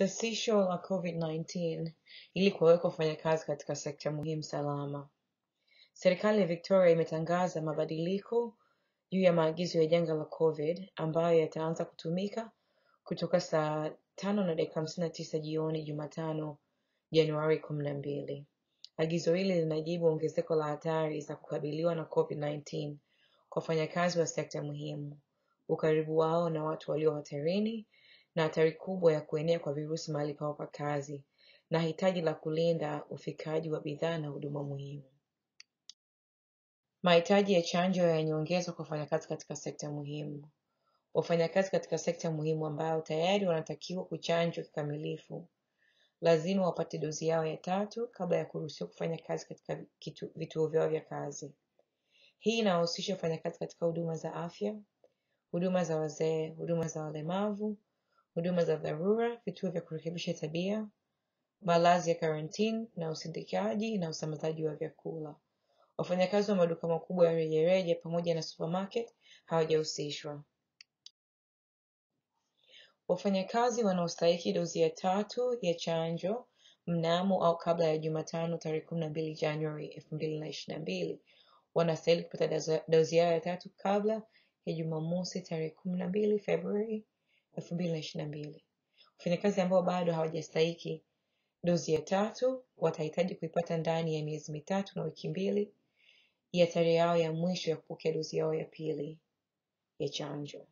Sasisho la Covid-19 ili kuwaweka wafanyakazi katika sekta muhimu salama. Serikali ya Victoria imetangaza mabadiliko juu ya maagizo ya janga la Covid ambayo yataanza kutumika kutoka saa tano na dakika hamsini na tisa jioni Jumatano Januari kumi na mbili. Agizo hili linajibu ongezeko la hatari za kukabiliwa na Covid-19 kwa wafanyakazi wa sekta muhimu, ukaribu wao na watu walio hatarini na hatari kubwa ya kuenea kwa virusi mahali pao pa kazi na hitaji la kulinda ufikaji wa bidhaa na huduma muhimu. Mahitaji ya chanjo yameongezwa kwa wafanyakazi katika sekta muhimu. Wafanyakazi katika sekta muhimu ambao tayari wanatakiwa kuchanjwa kikamilifu lazima wapate dozi yao ya tatu kabla ya kuruhusiwa kufanya kazi katika kitu, vituo vyao vya kazi. Hii inahusisha wafanyakazi katika huduma za afya, huduma za wazee, huduma za walemavu, huduma za dharura, vituo vya kurekebisha tabia, malazi ya karantini na usindikaji na usambazaji wa vyakula. Wafanyakazi wa maduka makubwa ya rejareja pamoja na supermarket hawajahusishwa. Wafanyakazi wanaostahiki dozi ya tatu ya chanjo mnamo au kabla ya Jumatano tarehe kumi na mbili Januari elfu mbili na ishirini na mbili wanastahili kupata dozi- dozi yao ya tatu kabla ya Jumamosi tarehe kumi na mbili Februari elfu mbili na ishirini na mbili. Wafanyakazi ambao bado hawajastahiki dozi ya tatu watahitaji kuipata ndani ya miezi mitatu na wiki mbili ya tarehe yao ya mwisho ya kupokea dozi yao ya pili ya chanjo.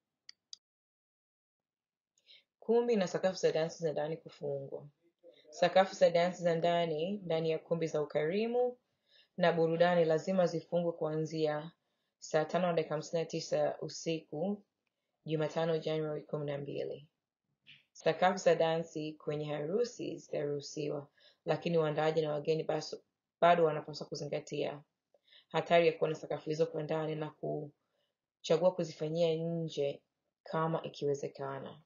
Kumbi na sakafu za dansi za ndani kufungwa. Sakafu za dansi za ndani ndani ya kumbi za ukarimu na burudani lazima zifungwe kuanzia saa tano na dakika hamsini na tisa usiku Jumatano Januari kumi na mbili. Sakafu za dansi kwenye harusi zitaruhusiwa, lakini waandaaji na wageni baso- bado wanapaswa kuzingatia hatari ya kuona sakafu hizo kwa ndani na kuchagua kuzifanyia nje kama ikiwezekana.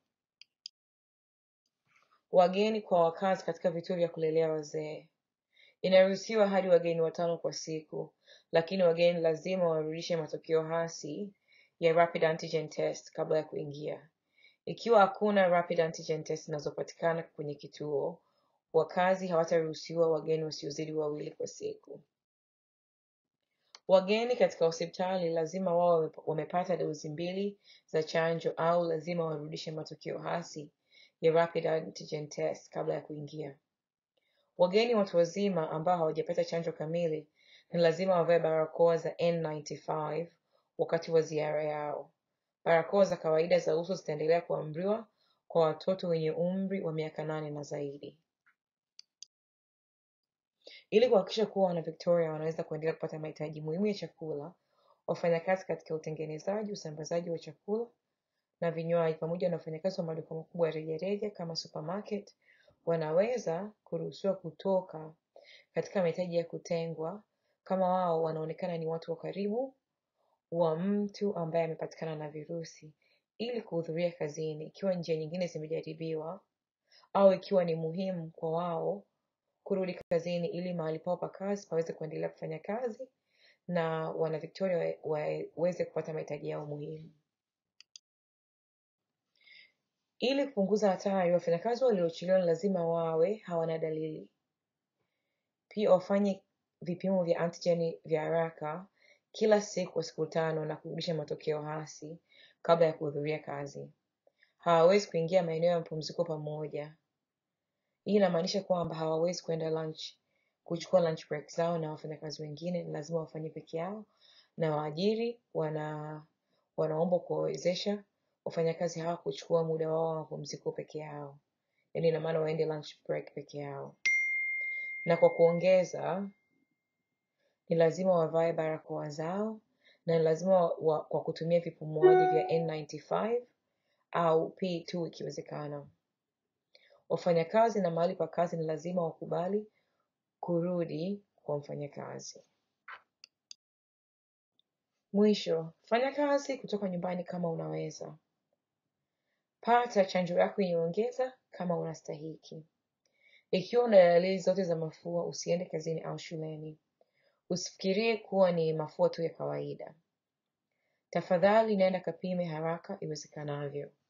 Wageni kwa wakazi katika vituo vya kulelea wazee. Inaruhusiwa hadi wageni watano kwa siku, lakini wageni lazima warudishe matokeo hasi ya rapid antigen test kabla ya kuingia. Ikiwa hakuna rapid antigen test zinazopatikana kwenye kituo, wakazi hawataruhusiwa wageni wasiozidi wawili kwa siku. Wageni katika hospitali lazima wao wame- wamepata dozi mbili za chanjo au lazima warudishe matokeo hasi ya rapid antigen test kabla ya kuingia. Wageni watu wazima ambao hawajapata chanjo kamili ni lazima wavae barakoa za N95 wakati wa ziara yao. Barakoa za kawaida za uso zitaendelea kuamriwa kwa watoto wenye umri wa miaka nane na zaidi. Ili kuhakikisha kuwa wana Victoria wanaweza kuendelea kupata mahitaji muhimu ya chakula, wafanyakazi katika utengenezaji, usambazaji wa chakula na vinywaji pamoja na wafanyakazi wa maduka makubwa ya rejareja kama supermarket wanaweza kuruhusiwa kutoka katika mahitaji ya kutengwa kama wao wanaonekana ni watu wa karibu wa mtu ambaye amepatikana na virusi ili kuhudhuria kazini ikiwa njia nyingine zimejaribiwa au ikiwa ni muhimu kwa wao kurudi kazini ili mahali pao pa kazi paweze kuendelea kufanya kazi na wana Victoria wa- waweze kupata mahitaji yao muhimu. Ili kupunguza hatari, wafanyakazi waliochelewa ni lazima wawe hawana dalili. Pia wafanye vipimo vya antigeni vya haraka kila siku kwa siku tano na kurudisha matokeo hasi kabla ya kuhudhuria kazi. Hawawezi kuingia maeneo ya mapumziko pamoja. Hii inamaanisha kwamba hawawezi kwenda lunch kuchukua lunch break zao na wafanyakazi wengine, ni lazima wafanye peke yao, na waajiri wana wanaombwa kuwawezesha wafanyakazi hawa kuchukua muda wao wa mapumziko peke yao, yaani ina maana waende lunch break peke yao. Na kwa kuongeza, ni lazima wavae barakoa zao na ni lazima wa, wa, kwa kutumia vipumuaji vya N95 au P2 ikiwezekana. Wafanyakazi na mahali pa kazi ni lazima wakubali kurudi kwa mfanyakazi. Mwisho, fanya kazi kutoka nyumbani kama unaweza. Pata chanjo yako yenye kama unastahiki. Ikiwa una dalili zote za mafua, usiende kazini au shuleni. Usifikirie kuwa ni mafua tu ya kawaida. Tafadhali nenda kapime haraka iwezekanavyo.